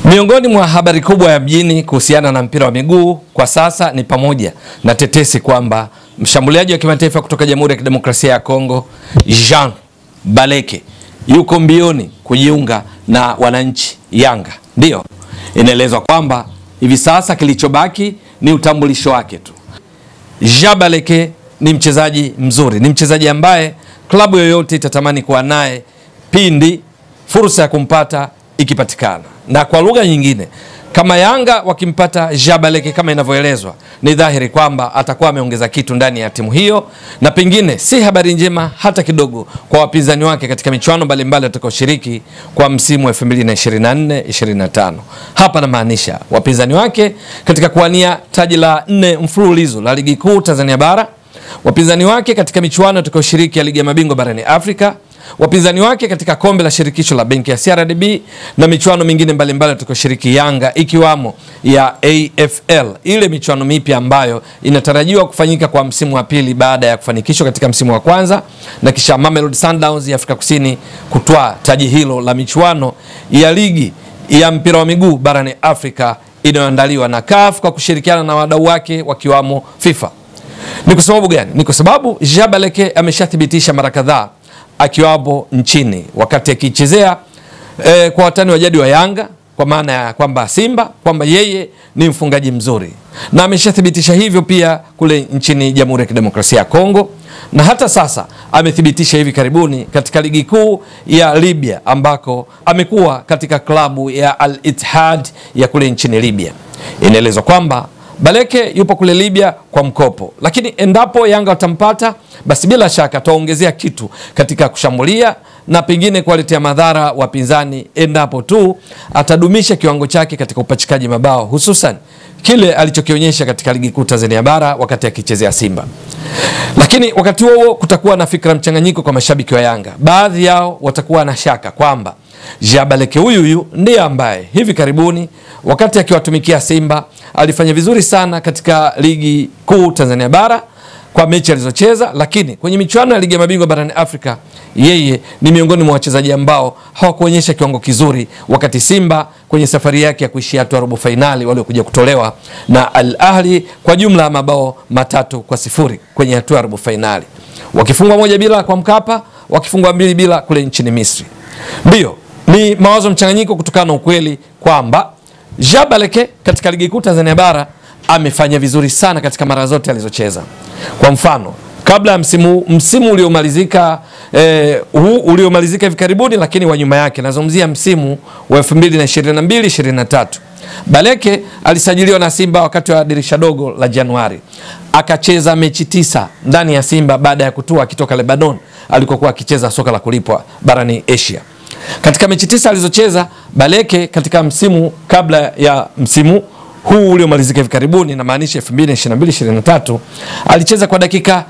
Miongoni mwa habari kubwa ya mjini kuhusiana na mpira wa miguu kwa sasa ni pamoja na tetesi kwamba mshambuliaji wa kimataifa kutoka Jamhuri ya Kidemokrasia ya Kongo Jean Baleke yuko mbioni kujiunga na wananchi Yanga. Ndiyo, inaelezwa kwamba hivi sasa kilichobaki ni utambulisho wake tu. Jean Baleke ni mchezaji mzuri, ni mchezaji ambaye klabu yoyote itatamani kuwa naye pindi fursa ya kumpata ikipatikana. Na kwa lugha nyingine, kama Yanga wakimpata Jean Baleke kama inavyoelezwa, ni dhahiri kwamba atakuwa ameongeza kitu ndani ya timu hiyo, na pengine si habari njema hata kidogo kwa wapinzani wake katika michuano mbalimbali watakaoshiriki kwa msimu wa 2024 25. Hapa namaanisha wapinzani wake katika kuwania taji la nne mfululizo la ligi kuu Tanzania bara, wapinzani wake katika michuano watakaoshiriki ya ligi ya mabingwa barani Afrika wapinzani wake katika kombe la shirikisho la benki ya CRDB na michuano mingine mbalimbali tutakayoshiriki Yanga ikiwamo ya AFL, ile michuano mipya ambayo inatarajiwa kufanyika kwa msimu wa pili baada ya kufanikishwa katika msimu wa kwanza, na kisha Mamelodi Sundowns ya Afrika Kusini kutwaa taji hilo la michuano ya ligi ya mpira wa miguu barani Afrika inayoandaliwa na CAF kwa kushirikiana na wadau wake wakiwamo FIFA. Ni kwa sababu gani? Ni kwa sababu Jean Baleke ameshathibitisha mara kadhaa akiwapo nchini wakati akichezea e, kwa watani wa jadi wa Yanga kwa maana ya kwamba Simba kwamba yeye ni mfungaji mzuri, na ameshathibitisha hivyo pia kule nchini Jamhuri ya Kidemokrasia ya Kongo, na hata sasa amethibitisha hivi karibuni katika ligi kuu ya Libya ambako amekuwa katika klabu ya Al Ittihad ya kule nchini Libya. Inaelezwa kwamba Baleke yupo kule Libya kwa mkopo, lakini endapo Yanga watampata basi bila shaka ataongezea kitu katika kushambulia na pengine kuwaletea madhara wapinzani, endapo tu atadumisha kiwango chake katika upachikaji mabao, hususan kile alichokionyesha katika ligi kuu Tanzania bara wakati akichezea Simba. Lakini wakati huo huo kutakuwa na fikra mchanganyiko kwa mashabiki wa Yanga. Baadhi yao watakuwa na shaka kwamba Jean Baleke huyu huyu ndiye ambaye hivi karibuni wakati akiwatumikia Simba alifanya vizuri sana katika ligi kuu Tanzania bara kwa mechi alizocheza, lakini kwenye michuano ya ligi ya mabingwa barani Afrika yeye ni miongoni mwa wachezaji ambao hawakuonyesha kiwango kizuri, wakati Simba kwenye safari yake ya kuishia hatua robo fainali waliokuja kutolewa na Al Ahli kwa jumla ya mabao matatu kwa sifuri kwenye hatua ya robo fainali, wakifungwa moja bila kwa Mkapa, wakifungwa mbili bila kule nchini Misri. Ndiyo, ni mawazo mchanganyiko kutokana na ukweli kwamba Jean Baleke katika ligi kuu Tanzania bara amefanya vizuri sana katika mara zote alizocheza. Kwa mfano kabla ya msimu msimu uliomalizika eh, huu uliomalizika hivi karibuni, lakini wa nyuma yake, nazungumzia msimu wa 2022 23, Baleke alisajiliwa na Simba wakati wa dirisha dogo la Januari, akacheza mechi tisa ndani ya Simba baada ya kutua akitoka Lebanon alikokuwa akicheza soka la kulipwa barani Asia. Katika mechi tisa alizocheza Baleke katika msimu kabla ya msimu huu uliomalizika hivi karibuni, namaanisha 2022 23, alicheza kwa dakika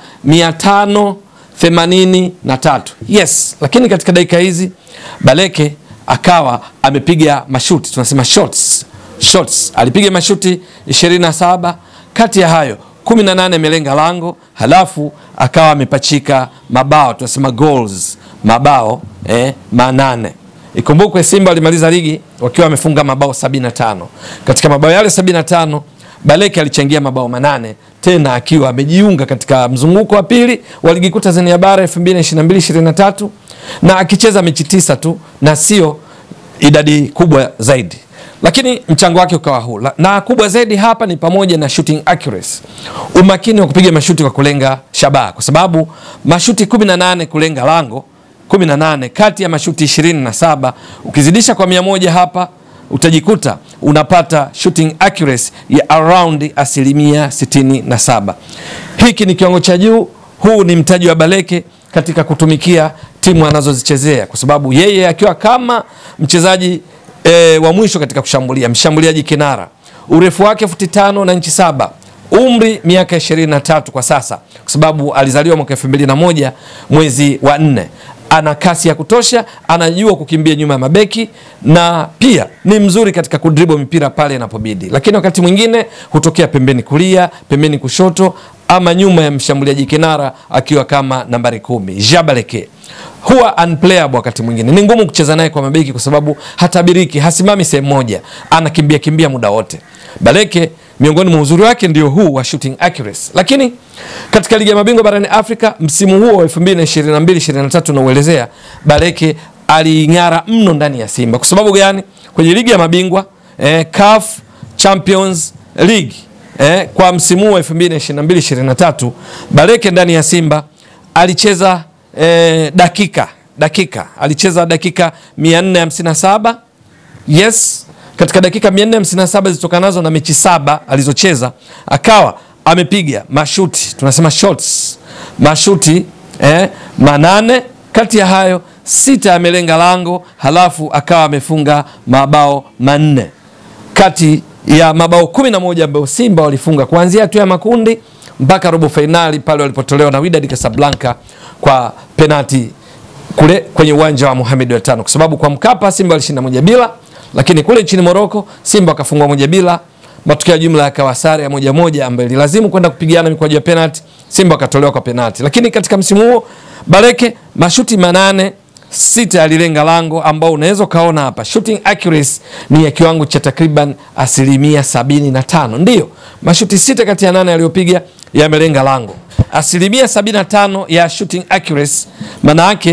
583. Yes, lakini katika dakika hizi Baleke akawa amepiga mashuti, tunasema shots. Shots. Alipiga mashuti 27, kati ya hayo 18 amelenga lango, halafu akawa amepachika mabao, tunasema goals, mabao eh, manane. Ikumbukwe Simba walimaliza ligi wakiwa wamefunga mabao 75. Katika mabao yale 75, Baleke alichangia mabao manane, tena akiwa amejiunga katika mzunguko wa pili wa ligi kuu Tanzania bara 2022-2023 na akicheza mechi tisa tu na sio idadi kubwa zaidi, lakini mchango wake ukawa huu, na kubwa zaidi hapa ni pamoja na shooting accuracy, umakini wa kupiga mashuti kwa kulenga shabaha, kwa sababu mashuti 18 kulenga lango 18 kati ya mashuti 27 ukizidisha kwa mia moja hapa utajikuta unapata shooting accuracy ya around asilimia 67. Hiki ni kiwango cha juu. Huu ni mtaji wa Baleke katika kutumikia timu anazozichezea, kwa sababu yeye akiwa kama mchezaji e, wa mwisho katika kushambulia, mshambuliaji kinara, urefu wake futi tano na inchi saba umri miaka 23 kwa sasa, kwa sababu alizaliwa mwaka 2001 mwezi wa nne ana kasi ya kutosha, anajua kukimbia nyuma ya mabeki na pia ni mzuri katika kudribo mipira pale inapobidi, lakini wakati mwingine hutokea pembeni kulia, pembeni kushoto ama nyuma ya mshambuliaji kinara akiwa kama nambari kumi Jabaleke huwa unplayable wakati mwingine, ni ngumu kucheza naye kwa mabeki kwa sababu hatabiriki, hasimami sehemu moja, anakimbia kimbia muda wote. Baleke miongoni mwa uzuri wake ndio huu wa shooting accuracy, lakini katika ligi ya mabingwa barani Afrika msimu huo wa 2022 23 nauelezea, Baleke aliing'ara mno ndani ya Simba. Kwa sababu gani? Kwenye ligi ya mabingwa eh, CAF Champions League eh, kwa msimu huu wa 2022 23 Baleke ndani ya Simba alicheza eh, dakika dakika alicheza dakika 457 yes katika dakika 457 zilitokanazo na mechi saba alizocheza akawa amepiga mashuti tunasema shots mashuti eh, manane kati ya hayo sita yamelenga lango halafu akawa amefunga mabao manne kati ya mabao kumi na moja ambayo Simba walifunga kuanzia hatua ya makundi mpaka robo fainali pale walipotolewa na Wydad Casablanca kwa penati kule kwenye uwanja wa Mohamed wa tano, kwa sababu kwa Mkapa Simba walishinda moja bila, lakini kule nchini Moroko Simba wakafungwa moja bila, matokeo ya jumla yakawa sare ya moja moja ambayo ililazimu kwenda kupigana mikwaju ya penalti, Simba wakatolewa kwa penalti. Lakini katika msimu huo Baleke mashuti manane sita yalilenga lango, ambao unaweza ukaona hapa shooting accuracy ni ya kiwango cha takriban asilimia sabini na tano. Ndiyo, mashuti sita kati ya nane yaliyopiga yamelenga lango, asilimia sabini na tano ya shooting accuracy, maana yake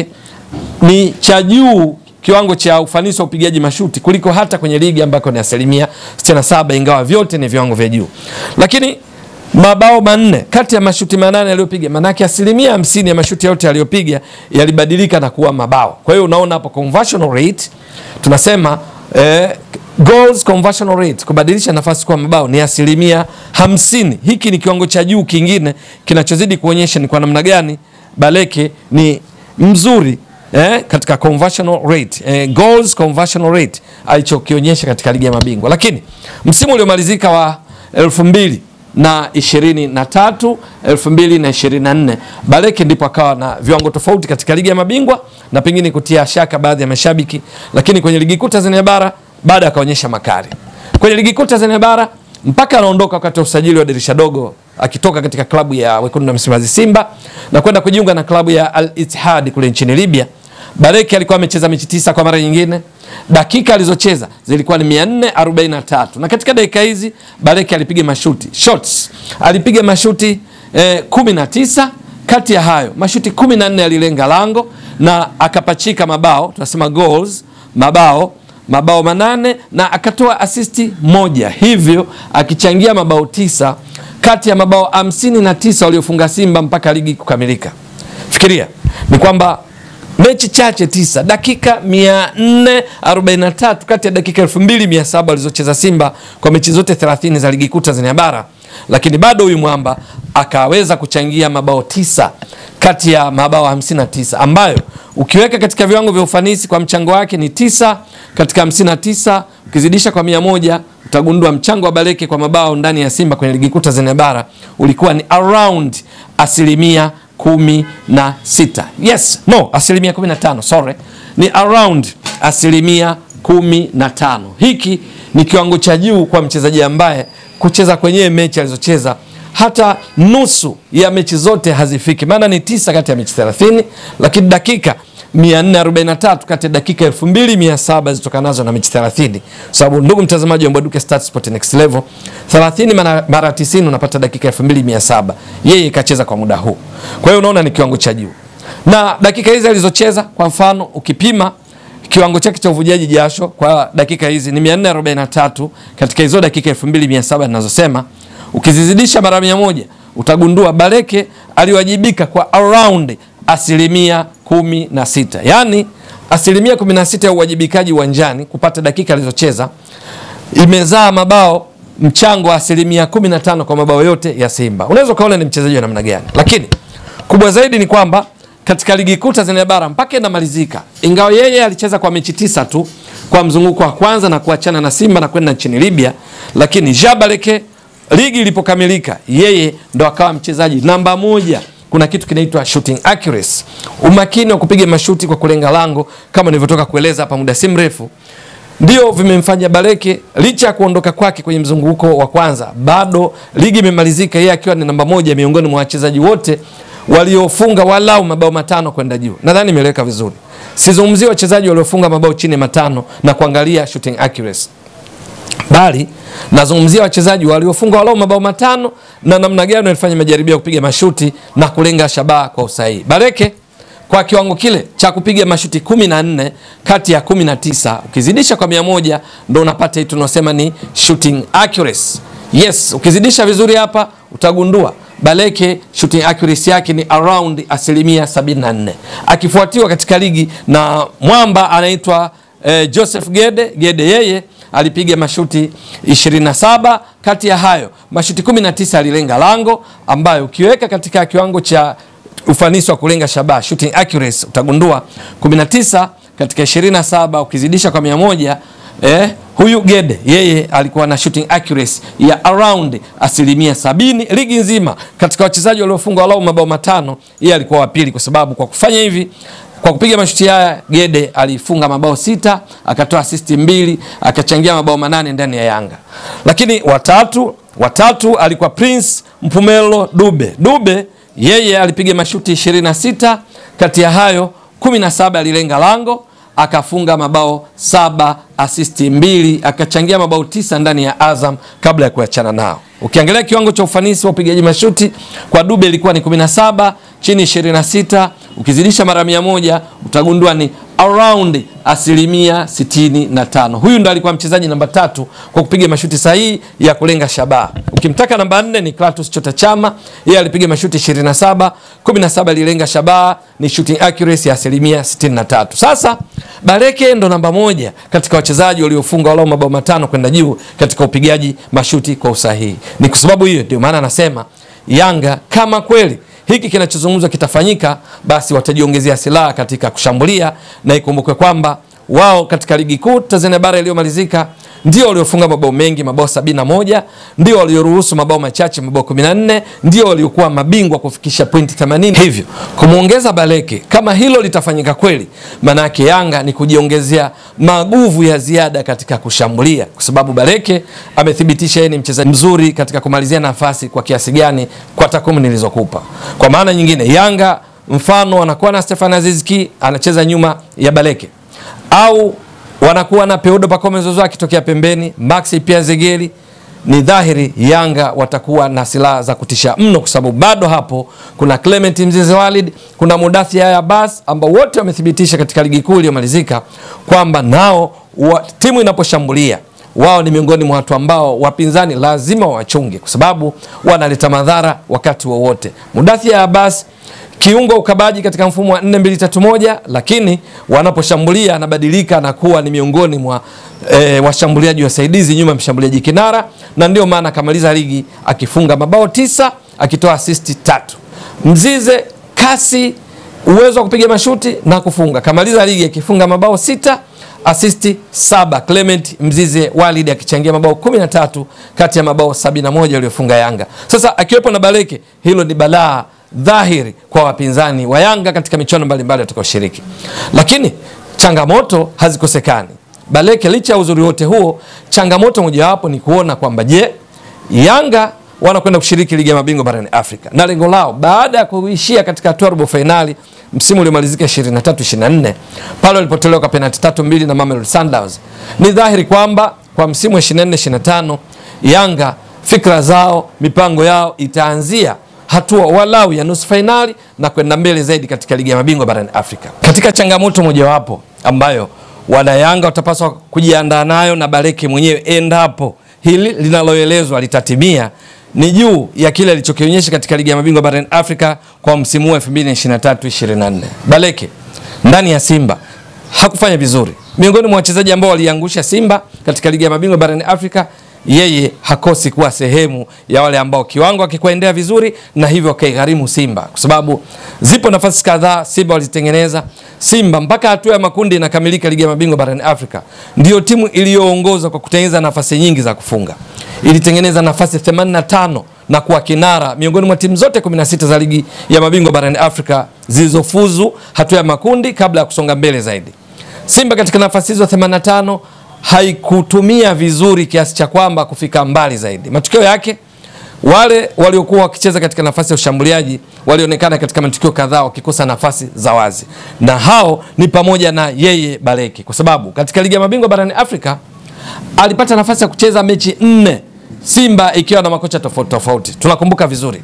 ni cha juu kiwango cha ufanisi wa upigaji mashuti kuliko hata kwenye ligi ambako ni asilimia 67, ingawa vyote ni viwango vya juu. Lakini mabao manne kati ya mashuti manane yaliyopiga, maanake asilimia hamsini ya mashuti yote yaliyopiga yalibadilika na kuwa mabao. Kwa hiyo unaona hapo conversion rate tunasema eh, goals conversion rate, kubadilisha nafasi kuwa mabao ni asilimia hamsini. Hiki ni kiwango cha juu kingine kinachozidi kuonyesha ni kwa namna gani Baleke ni mzuri eh, katika conversion rate eh, goals conversion rate alichokionyesha katika ligi ya mabingwa. Lakini msimu uliomalizika wa elfu mbili na ishirini na tatu elfu mbili na ishirini na nne Baleke ndipo akawa na viwango tofauti katika ligi ya mabingwa na pengine kutia shaka baadhi ya mashabiki, lakini kwenye ligi kuu Tanzania bara baada akaonyesha makali kwenye ligi kuu Tanzania bara mpaka anaondoka wakati wa usajili wa dirisha dogo akitoka katika klabu ya wekundu na Msimbazi Simba na kwenda kujiunga na klabu ya Al Ittihad kule nchini Libya. Baleke alikuwa amecheza mechi tisa kwa mara nyingine, dakika alizocheza zilikuwa ni 443 na katika dakika hizi Baleke alipiga mashuti shots, alipiga mashuti eh, 19 kati ya hayo mashuti 14 yalilenga lango na akapachika mabao, tunasema goals, mabao mabao manane na akatoa asisti moja, hivyo akichangia mabao tisa kati ya mabao hamsini na tisa waliofunga Simba mpaka ligi kukamilika. Fikiria ni kwamba mechi chache tisa, dakika 443 kati ya dakika 2700 alizocheza Simba kwa mechi zote 30 za ligi kuu Tanzania bara, lakini bado huyu mwamba akaweza kuchangia mabao tisa kati ya mabao 59 ambayo ukiweka katika viwango vya ufanisi kwa mchango wake ni tisa katika 59, ukizidisha kwa mia moja utagundua mchango wa Baleke kwa mabao ndani ya Simba kwenye ligi kuu Tanzania bara ulikuwa ni around asilimia kumi na sita. Yes, no, asilimia kumi na tano, sorry, ni around asilimia kumi na tano. Hiki ni kiwango cha juu kwa mchezaji ambaye kucheza kwenye mechi alizocheza hata nusu ya mechi zote hazifiki, maana ni tisa kati ya mechi 30, lakini dakika 443 kati ya dakika 2700 zitokanazo na mechi 30. Sababu ndugu mtazamaji wa Mbwaduke Stats Sport Next Level, 30 mara, mara 90 unapata dakika 2700. Yeye kacheza kwa muda huu, kwa hiyo unaona ni kiwango cha juu, na dakika hizi alizocheza, kwa mfano ukipima kiwango chake cha uvujaji jasho kwa dakika hizi ni 443 katika hizo dakika 2700 ninazosema ukizizidisha mara mia moja utagundua Baleke aliwajibika kwa around asilimia kumi na sita yaani asilimia kumi na sita ya uwajibikaji uwanjani kupata dakika alizocheza imezaa mabao mchango wa asilimia kumi na tano kwa mabao yote ya Simba. Unaweza ukaona ni mchezaji wa namna gani, lakini kubwa zaidi ni kwamba katika ligi kuu Tanzania bara mpaka inamalizika, ingawa yeye alicheza kwa mechi tisa tu kwa mzunguko wa kwanza na kuachana na Simba na kwenda nchini Libya, lakini Jabaleke ligi ilipokamilika yeye ndo akawa mchezaji namba moja. Kuna kitu kinaitwa shooting accuracy, umakini wa kupiga mashuti kwa kulenga lango, kama nilivyotoka kueleza hapa muda si mrefu. ndio vimemfanya Baleke licha ya kuondoka kwake kwenye mzunguko wa kwanza, bado ligi imemalizika yeye akiwa ni namba moja miongoni mwa wachezaji wote waliofunga walau mabao matano kwenda juu. Nadhani imeeleweka vizuri. Sizungumzia wachezaji waliofunga mabao chini ya matano na kuangalia shooting accuracy, bali nazungumzia wachezaji waliofunga walau mabao matano na namna gani walifanya majaribio ya kupiga mashuti na kulenga shabaha kwa usahihi. Baleke kwa kiwango kile cha kupiga mashuti 14 kati ya 19 ukizidisha kwa 100 ndo unapata hii tunasema ni shooting accuracy. Yes, ukizidisha vizuri hapa utagundua Baleke shooting accuracy yake ni around asilimia 74, akifuatiwa katika ligi na mwamba anaitwa eh, Joseph Gede. Gede yeye alipiga mashuti 27, kati ya hayo mashuti 19 alilenga lango, ambayo ukiweka katika kiwango cha ufanisi wa kulenga shabaha shooting accuracy utagundua 19 katika 27 ukizidisha kwa 100 eh, huyu Gede yeye alikuwa na shooting accuracy ya around asilimia sabini ligi nzima. Katika wachezaji waliofunga walau mabao matano, yeye alikuwa wa pili, kwa sababu kwa kufanya hivi kwa kupiga mashuti haya Gede alifunga mabao sita, akatoa asisti mbili, akachangia mabao manane ndani ya Yanga. Lakini watatu watatu alikuwa Prince Mpumelo Dube. Dube yeye alipiga mashuti 26, kati ya hayo 17 alilenga lango akafunga mabao saba asisti mbili akachangia mabao tisa ndani ya Azam kabla ya kuachana nao. Ukiangalia kiwango cha ufanisi wa upigaji mashuti kwa Dube ilikuwa ni 17 chini 26, ukizidisha mara mia moja utagundua ni around asilimia 65. Huyu ndo alikuwa mchezaji namba tatu kwa kupiga mashuti sahihi ya kulenga shabaha. Ukimtaka namba nne ni Clatous Chota Chama, yeye alipiga mashuti 27, 17 alilenga shabaha, ni shooting accuracy ya asilimia 63. Sasa Baleke ndo namba moja katika wachezaji waliofunga walau mabao matano kwenda juu katika upigaji mashuti kwa usahihi. Ni kwa sababu hiyo ndio maana anasema Yanga kama kweli hiki kinachozungumzwa kitafanyika, basi watajiongezea silaha katika kushambulia, na ikumbukwe kwamba wao katika ligi kuu Tanzania bara iliyomalizika ndio waliofunga mabao mengi, mabao sabini na moja, ndio walioruhusu mabao machache, mabao 14, ndio waliokuwa mabingwa kufikisha pointi 80. Hivyo kumwongeza Baleke, kama hilo litafanyika kweli, maana yake Yanga ni kujiongezea maguvu ya ziada katika kushambulia, kwa sababu Baleke amethibitisha yeye ni mchezaji mzuri katika kumalizia nafasi kwa kiasi gani, kwa takwimu nilizokupa. Kwa maana nyingine, Yanga mfano anakuwa na Stefan Azizki anacheza nyuma ya Baleke au wanakuwa na Peudo Pacome Zozo akitokea pembeni, Maxi pia Zegeli, ni dhahiri Yanga watakuwa na silaha za kutisha mno, kwa sababu bado hapo kuna Clement Mzize Walid, kuna Mudathi Yahya Abbas ambao wote wamethibitisha katika ligi kuu iliyomalizika kwamba nao wa, timu inaposhambulia wao ni miongoni mwa watu ambao wapinzani lazima wachunge, kwa sababu wanaleta madhara wakati wowote. Mudathi Yahya Abbas kiungo ukabaji katika mfumo wa 4-2-3-1 lakini wanaposhambulia anabadilika na kuwa ni miongoni mwa e, washambuliaji wasaidizi nyuma ya mshambuliaji kinara, na ndio maana akamaliza ligi akifunga mabao tisa akitoa asisti tatu. Mzize kasi, uwezo wa kupiga mashuti na kufunga, kamaliza ligi akifunga mabao sita asisti saba. Clement Mzize Walid akichangia mabao 13 kati ya mabao 71 aliyofunga Yanga. Sasa akiwepo na Baleke, hilo ni balaa dhahiri kwa wapinzani wa Yanga katika michuano mbalimbali watakaoshiriki, lakini changamoto hazikosekani. Baleke licha ya uzuri wote huo, changamoto mojawapo ni kuona kwamba je, Yanga wanakwenda kushiriki ligi ya mabingwa barani Afrika na lengo lao baada ya kuishia katika hatua robo fainali msimu uliomalizika 23 24 pale walipotolewa kwa penalti tatu mbili na Mamelodi Sundowns. Ni dhahiri kwamba kwa msimu wa 24 25 Yanga fikra zao, mipango yao itaanzia hatua walau ya nusu fainali na kwenda mbele zaidi katika ligi ya mabingwa barani Afrika. Katika changamoto mojawapo ambayo wanayanga watapaswa kujiandaa nayo na Baleke mwenyewe endapo hili linaloelezwa litatimia ni juu ya kile alichokionyesha katika ligi ya mabingwa barani Afrika kwa msimu wa 2023-24. Baleke ndani ya Simba hakufanya vizuri, miongoni mwa wachezaji ambao waliangusha Simba katika ligi ya mabingwa barani Afrika yeye hakosi kuwa sehemu ya wale ambao kiwango akikuendea vizuri na hivyo akaigharimu Simba, kwa sababu zipo nafasi kadhaa Simba walizitengeneza. Simba mpaka hatua ya makundi inakamilika ligi ya mabingwa barani Afrika, ndio timu iliyoongoza kwa kutengeneza nafasi nyingi za kufunga. Ilitengeneza nafasi 85 na kuwa kinara miongoni mwa timu zote 16 za ligi ya mabingwa barani Afrika zilizofuzu hatua ya makundi kabla ya kusonga mbele zaidi. Simba katika nafasi hizo 85 haikutumia vizuri kiasi cha kwamba kufika mbali zaidi. Matokeo yake wale waliokuwa wakicheza katika nafasi ya ushambuliaji walionekana katika matukio kadhaa wakikosa nafasi za wazi, na hao ni pamoja na yeye Baleke, kwa sababu katika ligi ya mabingwa barani Afrika alipata nafasi ya kucheza mechi nne, Simba ikiwa na makocha tofauti tofauti. Tunakumbuka vizuri,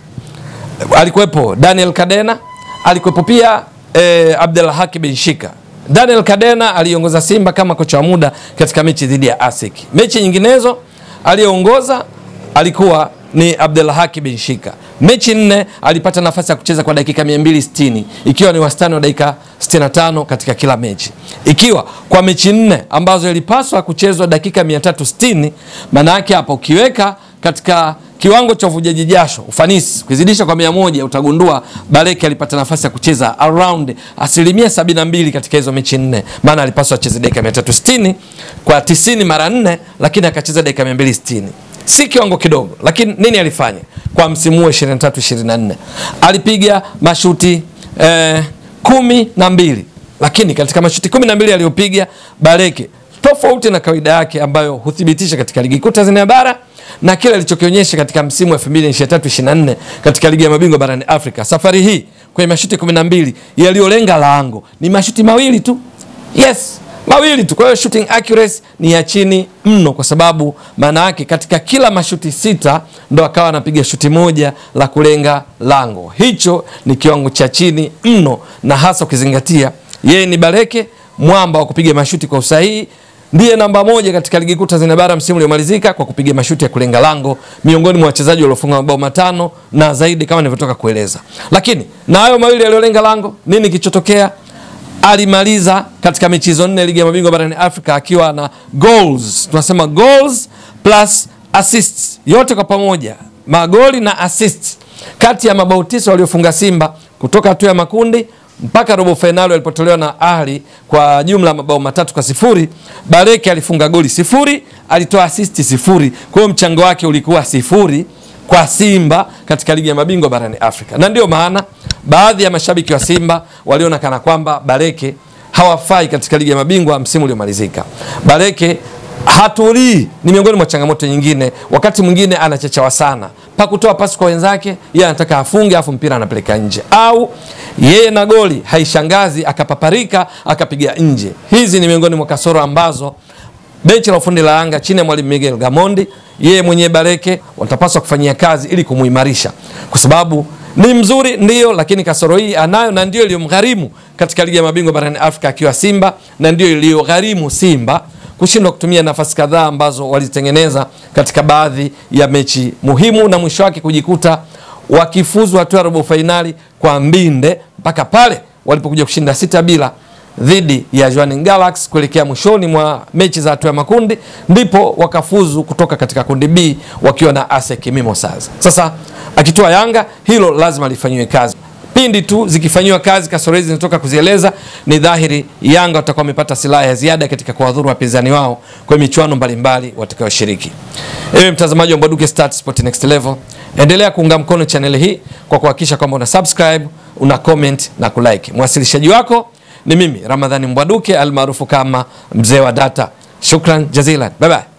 alikuwepo Daniel Kadena, alikuwepo pia eh, Abdelhaki Benshika. Daniel Kadena aliongoza Simba kama kocha wa muda katika mechi dhidi ya ASEC. Mechi nyinginezo aliyoongoza alikuwa ni Abdelhaki Benshika. Mechi nne alipata nafasi ya kucheza kwa dakika 260 ikiwa ni wastani wa dakika 65 katika kila mechi, ikiwa kwa mechi nne ambazo ilipaswa kuchezwa dakika 360. Maana yake hapo ukiweka katika kiwango cha uvujaji jasho ufanisi ukizidisha kwa mia moja utagundua Baleke alipata nafasi ya kucheza around asilimia 72 katika hizo mechi nne, maana alipaswa acheze dakika 360 kwa 90 mara nne, lakini akacheza dakika 260 si kiwango kidogo, lakini nini alifanya kwa msimu huu 23 24? Alipiga mashuti eh, kumi na mbili, lakini katika mashuti kumi na mbili aliyopiga Baleke, tofauti na kawaida yake ambayo huthibitisha katika ligi kuu Tanzania bara na kile alichokionyesha katika msimu wa 2023 24 katika ligi ya mabingwa barani Afrika, safari hii kwenye mashuti 12 yaliyolenga lango ni mashuti mawili tu, yes mawili tu. Kwa hiyo shooting accuracy ni ya chini mno, kwa sababu maana yake katika kila mashuti sita ndo akawa anapiga shuti moja la kulenga lango. Hicho ni kiwango cha chini mno, na hasa ukizingatia yeye ni Baleke, mwamba wa kupiga mashuti kwa usahihi ndiye namba moja katika ligi kuu Tanzania bara msimu uliomalizika kwa kupiga mashuti ya kulenga lango miongoni mwa wachezaji waliofunga mabao matano na zaidi kama nilivyotoka kueleza. Lakini na hayo mawili yaliyolenga lango, nini kilichotokea? Alimaliza katika mechi hizo nne ligi ya mabingwa barani Afrika akiwa na goals, tunasema goals plus assists, yote kwa pamoja, magoli na assists kati ya mabao tisa waliofunga Simba kutoka hatua ya makundi mpaka robo fainali walipotolewa na Ahli kwa jumla ya mabao matatu kwa sifuri. Baleke alifunga goli sifuri, alitoa asisti sifuri. Kwa hiyo mchango wake ulikuwa sifuri kwa Simba katika ligi ya mabingwa barani Afrika, na ndio maana baadhi ya mashabiki wa Simba waliona kana kwamba Baleke hawafai katika ligi ya mabingwa msimu uliomalizika. Baleke hatulii, ni miongoni mwa changamoto nyingine. Wakati mwingine anachechawa sana pa kutoa pasi kwa wenzake, yeye anataka afunge afu mpira anapeleka nje, au yeye na goli haishangazi akapaparika akapiga nje. Hizi ni miongoni mwa kasoro ambazo benchi la ufundi la Yanga chini ya mwalimu Miguel Gamondi, yeye mwenyewe Baleke watapaswa kufanyia kazi ili kumuimarisha, kwa sababu ni mzuri ndio, lakini kasoro hii anayo, na ndio iliyomgharimu katika ligi ya mabingwa barani Afrika akiwa Simba, na ndio iliyogharimu Simba kushindwa kutumia nafasi kadhaa ambazo walizitengeneza katika baadhi ya mechi muhimu, na mwisho wake kujikuta wakifuzu hatua ya robo fainali kwa mbinde mpaka pale walipokuja kushinda sita bila dhidi ya Jwaneng Galaxy kuelekea mwishoni mwa mechi za hatua ya makundi, ndipo wakafuzu kutoka katika kundi B wakiwa na ASEC Mimosas. Sasa akitoa Yanga, hilo lazima lifanyiwe kazi. Pindi tu zikifanyiwa kazi kasoro hizi zinatoka kuzieleza, ni dhahiri Yanga watakuwa wamepata silaha ya ziada katika kuwadhuru wapinzani wao kwa michuano mbalimbali watakayoshiriki. Ewe mtazamaji wa Mbwaduke Stats Sport Next Level, endelea kuunga mkono chaneli hii kwa kuhakikisha kwamba una subscribe, una comment na kulike. Mwasilishaji wako ni mimi Ramadhani Mbwaduke almaarufu kama mzee wa data. Shukran jazilan, bye bye.